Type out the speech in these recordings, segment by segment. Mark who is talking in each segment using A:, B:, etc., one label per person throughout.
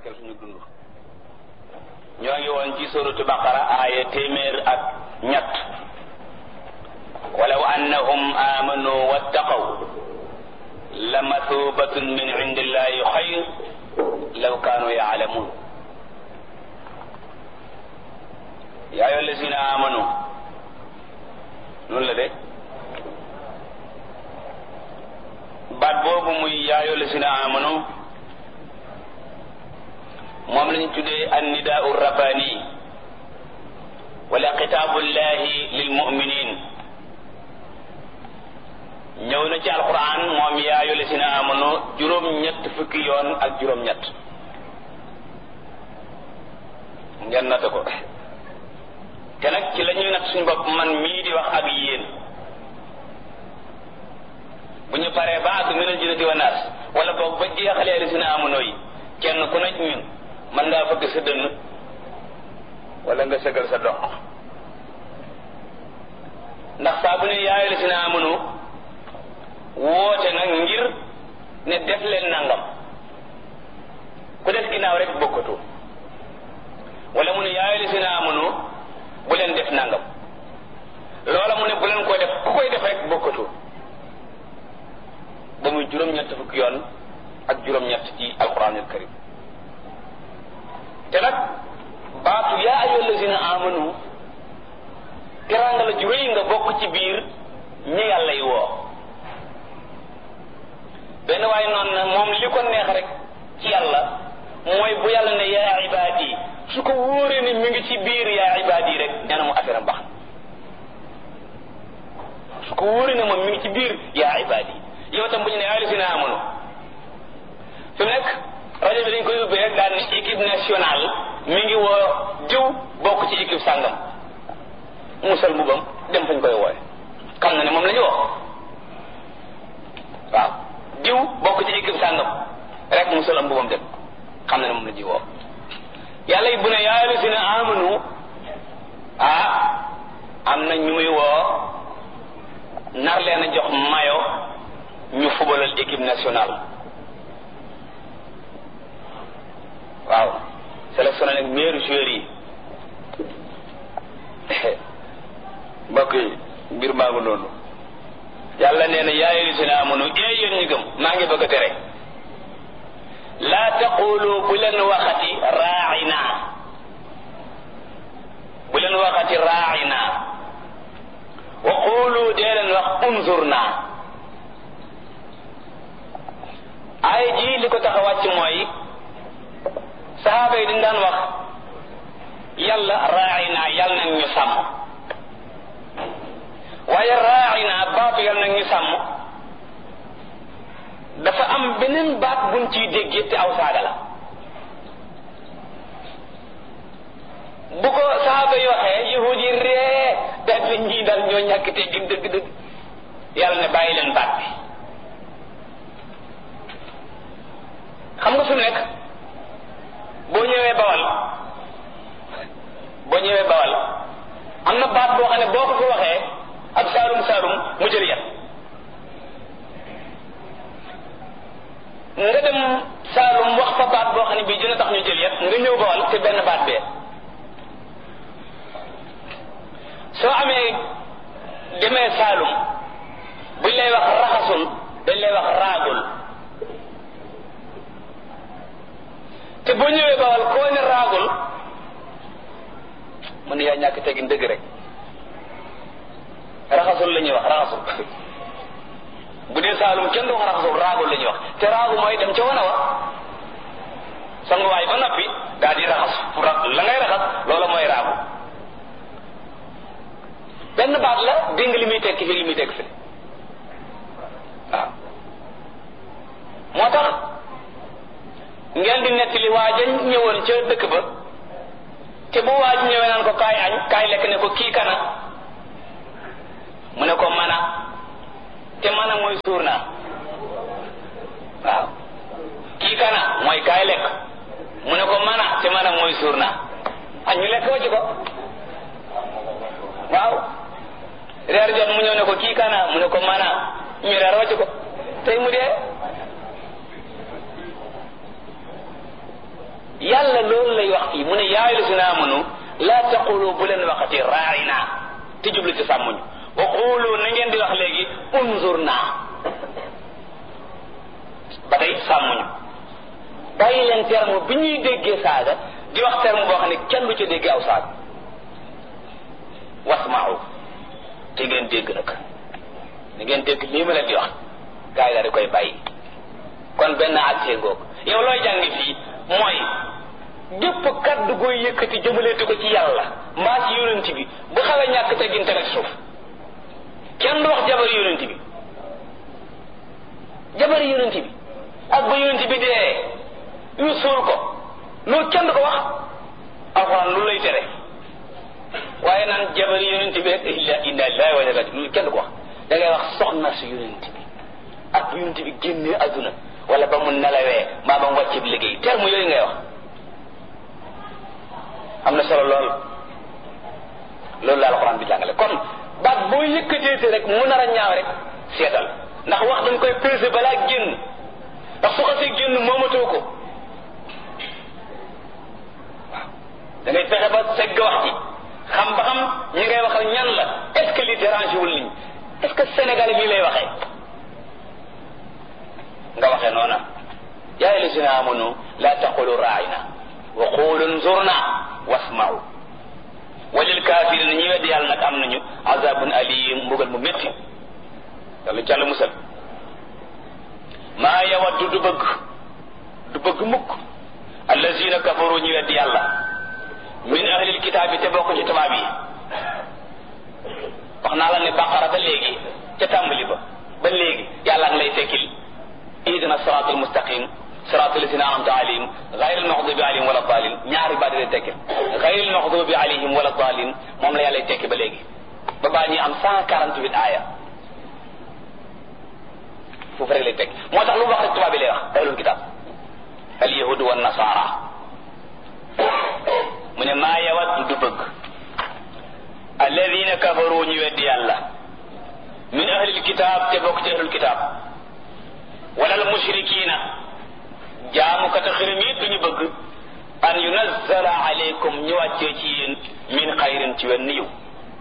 A: barkeel suñu dund ñoo ngi woon ci suratu baqara aaya téeméer ak ñett walaw annahum amanu wattaqaw la mathubatun min indillahi xayr law kaanu yaalamun yaa ayyuha allazina amanu noonu la de baat boobu muy yaa ayyuha allazina amanu moom lañu tuddee annidaau rabbani wala xitaabullahi lilmuminin ñëw na ci alquran moom yaa ayyuha allazina amanu juróom-ñett fukki yoon ak juróom-ñett ngeen natt ko te nag ci la ñuy natt suñu bopp man mii di wax ak yéen bu ñu paree ba àgg minal jinnati wa naas wala boog ba jeexalee allazina amanu yi kenn ku nekk ñun mën ngaa fëgg sa dënn wala nga sëgal sa dox ndax saa bu ne yaa ayyuha allazina amanu woote nag ngir ne def leen nangam ku def ginnaaw rek bokkatu wala mu ne yaa ayyuha allazina amanu bu leen def nangam loola mu ne bu leen ko def ku koy def rek bokkatu ba muy juróom-ñett fukki yoon ak juróom-ñett ci alquranul karim te nag baatu yaa ayyuha allazina amanu teraanga la ju rëy nga bokk ci biir ñi yàlla yi woo benn waaye noonu na moom li ko neex rek ci yàlla mooy bu yàlla ne yaa ibaadi su ko wóoree ni mi ngi ci biir yaa ibaadi rek nee na mu affaire am baax su ko wóoree ne moom mi ngi ci biir yaa ibaadi yow tam bu ñu ne yaa allazina amanu fi mu nekk rajo bi dañ koy ubbee rek daal ne équipe nationale mi ngi woo diw bokk ci équipe sàngam musal mbubam dem fañ koy wooye xam na ne moom la ñu woo waaw diw bokk ci équipe sàngam rek musal am mbubam dem xam na ne moom la ñuy woo yàlla yi bu ne yaa allazina amanu ah am na ñu muy woo nar leen a jox mayo ñu fubalal équipe nationale waaw sélectionné nag meilleur joueur yi mbokk yi mbir maa ngi noonu yàlla nee na yaa ayyuhallazina amanu ee yéen ñi gëm maa ngi bëgg a tere laa taqulu bu leen waxati raaina bu leen waxati raaina wa qulu dee leen wax unzurna ay ji li ko tax a wàcc mooy saxaaba yi dañ daan wax yàlla raaina yàlla nag ñu sàmm waaye raaina baatu yàlla nag ñu sàmm dafa am beneen baat buñ ciy déggee te aw saaga la bu ko saxaaba yi waxee yahud yi ree daal di ñii daal ñoo ñàkk te gin dëgg dëgg yàlla ne bàyyi leen baat bi xam nga fi mu nekk boo ñëwee bawal boo ñëwee bawal am na baat boo xam ne boo ko fi waxee ak saalum saalum mu jël yat nga dem saalum wax fa baat boo xam ne bii dina tax ñu jël yat nga ñëw bawal te benn baat bee soo amee demee saalum buñ lay wax raxasul dañ lay wax raagul te boo ñëwee bawal koo ne raagul mu ne yaa ñàkk tegin dëgg rek raxasul la ñuy wax raxasul bu dee saalum kenn du wax raxasul raagul la ñuy wax te raagu mooy dem ca wana wa sanguwaay ba noppi daal di raxas la ngay raxas loola mooy raagu benn baat la dégg li muy tekki fi li muy tekki fi waaw moo tax ngeen di nettali waaja ñëwoon ca dëkk ba te bu waaj ñëwee naan ko kaay añ kaay lekk ne ko kii kana mu ne ko mana te mana mooy suur naa waaw kii kana mooy kaay lekk mu ne ko mana te mana mooy suur naa añ ñu lekk wacc ko waaw reer jot mu ñëw ne ko kii kana mu ne ko mana ñu reer wacc ko tey mu dee yàlla loolu lay wax fii mu ne yaa ayyuhallazina amanu laa taqulu bu leen waxati raa'ina te jublu ci sàmmuñu wa qulu na ngeen di wax léegi unzurna ba tey sàmmuñu bàyyi leen terme bi ñuy déggee saaga di wax terme boo xam ne kenn du ca déggee aw saaga wasma'u te ngeen dégg nag ni ngeen dégg lii ma leen di wax gaa yi daal di koy bàyyi kon benn accès ngoog yow looy jàng fii mooy gépp kaddu gooy yëkkati jëmaleeti ko ci yàlla mbaa ci yonent bi bu xawee ñàkk teggin teg suuf kenn du wax jabar yonent bi jabar yonent bi ak ba yonent bi dee ñu suul ko loolu kenn du ko wax alxuraan lu lay tere waaye naan jabar yonent bi rek illa inna lillahi wa inna ilayhi loolu kenn du ko wax da ngay wax soxna su yonent bi ak bu yonent bi génnee adduna wala ba mu nelawee maa ba mu wàcce bi liggéey terme yooyu ngay wax am na solo lool loolu la alxuraan bi jàngale kon baat boo yëkkateete rek mu nar a ñaaw rek seetal ndax wax dañ koy pesé balaa génn ndax su xasee génn moomatoo ko waaw da ngay fexe ba segg wax ji xam ba xam ñi ngay waxal ñan la est ce que li dérange wul nit ñi est ce que Sénégal bii lay waxee nga waxee noona yaa ayyuhallazina amanu la taqulu raayna wa qulu nzurna wasma'u walil kaafirina ñi weddi yàlla nag am nañu azabun alim mbugal mu métti yàlla jàll musal maa yawaddu du bëgg du bëgg mukk allazina kafaru ñi weddi yàlla min ahlil kitaabi te bokk ci tubaab yi wax naa la ne baqara ba léegi ca tàmbali ba ba léegi yàlla ngi lay tekkil ihdina siratal mustaqim siratal lazina an'amta alayhim ghayril maghdubi alayhim wala dalin ñaari baat lay tekkil ghayril maghdubi alayhim wala dalin moom la yàlla lay tekki ba léegi ba baa ñuy am cent quarante huit aaya foofu rek lay tekki moo tax lu mu wax rek tubaab bi lay wax ahlul kitab al yahudu wa nasara mu ne maa yawat du bëgg alladina kafaru ñu weddi yàlla min ahlil kitab te bokk ci ahlul kitab wala al mushrikina jaamukata xirim yi duñu bëgg an yunazzala alaykum ñu wàccee ci yéen min xayrin ci wenn yiw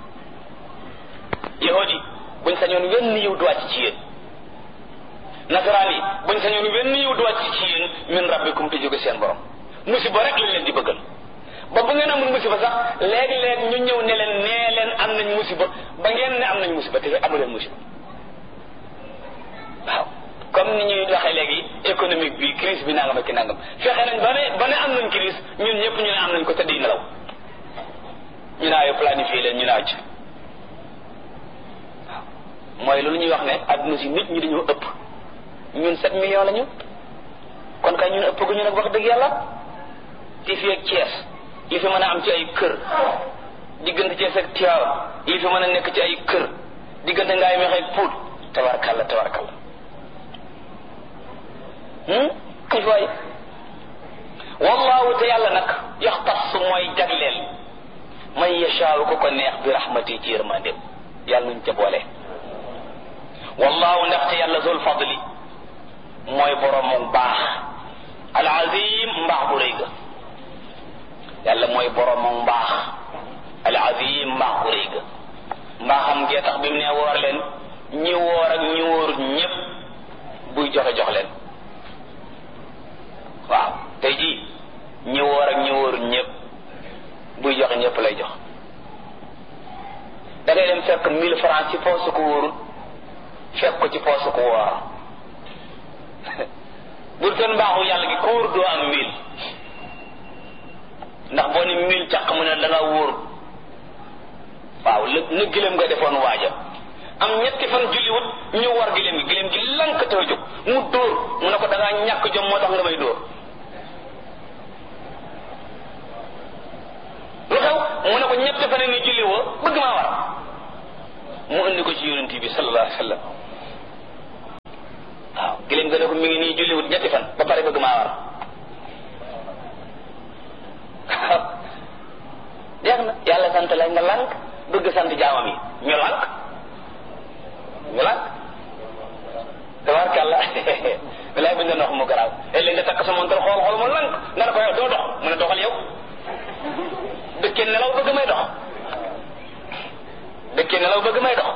A: yahudi buñ sañoon wenn yiw du wàcc ci yéen nasaraan yi buñ sañoon wenn yiw du wàcc ci yéen min rabbikum te jóge seen borom musiba rek lañ leen di bëggal ba bu ngeen amul musiba sax léeg-léeg ñu ñëw ne leen nee leen am nañ musiba ba ngeen ne am nañ musiba te amu leen musiba waaw comme ni ñuy waxee léegi économique bi crise bi nangam ak ki nangam fexe nañ ba ne ba ne am nañ crise ñun ñëpp ñu ne am nañ ko tëdd yi nelaw ñu naayo planifié leen ñu naaw ci waaw mooy loolu ñuy wax ne adduna si nit ñi dañoo ëpp ñun sept millions lañu kon kay ñun ëpp gu ñu nag wax dëgg yàlla ti fi ak Thiès li fi mën a am ci ay kër diggante Thiès ak Tivaouane li fi mën a nekk ci ay kër diggante ngaay meex ak Pout tabarkalla tabarkalla kay waay wallahu te yàlla nag yaxtas mooy jagleel man yashaawu ko ko neex bi rahmati ci yërmandem yàlla nuñ ca boole wallahu ndaxte yàlla zul fadli mooy boroomu baax al azim mbaax bu rëy ga yàlla mooy boroomu mbaax al azim mbaax bu rëy ga mbaaxam gee tax bi mu ne woor leen ñi woor ak ñi wóorut ñépp buy joxe jox leen waaw tey jii ñi woor ak ñi wóorut ñépp buy joxe ñépp lay jox da ngay dem fekk mille francs ci poosu ko wóorut fekk ko ci poosu ko woor bul toon mbaaxu yàlla gi ko wóor doo am mille ndax boo ni mille càq mu ne da nga wóor waaw la na gëlëm nga defoon waaja am ñetti fan julliwut ñu war gëlëm gi gëlëm gi lank te jóg mu dóor mu ne ko da ngaa ñàkk jom moo tax nga may dóor lu xew mu ne ko ñetti fan ni julli woo bëgg maa war mu indi ko ci yonent bi sallallahu alayhi wa sallam waaw gëlëm nga ne ko mi ngi nii julliwut ñetti fan ba pare bëgg maa war jeex na yàlla sant la nga lànk bëgg sant jaamam yi ñu lànk ñu lànk tabarkàlla bilaay bi ñu doon wax mu garaaw léeg-léeg nga takk sa montar xool xool mu lànk nga ne ko yow doo dox njëkkee nelaw bëgg may dox